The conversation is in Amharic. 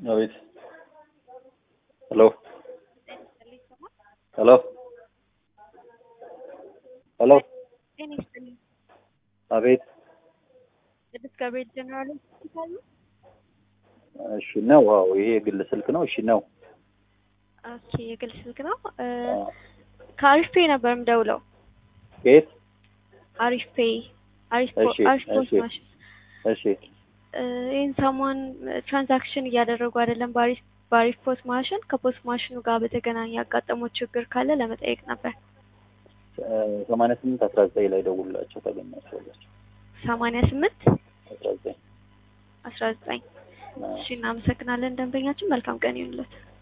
አቤት። ሄሎ ሄሎ ሄሎ። ጤና ይስጥልኝ። አቤት። ቅዱስ ገብርኤል ጀነራል ሆስፒታል ነው? እሺ ነው። ዋው ይሄ የግል ስልክ ነው። እሺ ነው። ኦኬ የግል ስልክ ነው። እ ከአሪፍ ፔይ ነበር የምደውለው። ቤት አሪፍ ፔይ አሪፍ ፖ- እሺ፣ አሪፍ ፖስት እሺ። ማሽን እሺ እ ይህን ሰሞን ትራንዛክሽን እያደረጉ አይደለም በአሪፍ በአሪፍ ፖስት ማሽን ከፖስት ማሽኑ ጋር በተገናኘ ያጋጠመው ችግር ካለ ለመጠየቅ ነበር። ሰማንያ ስምንት አስራ ዘጠኝ ላይ ደውላቸው ታገኛቸዋላቸው። ሰማንያ ስምንት አስራ ዘጠኝ አስራ ዘጠኝ እሺ እናመሰግናለን ደንበኛችን መልካም ቀን ይሁንለት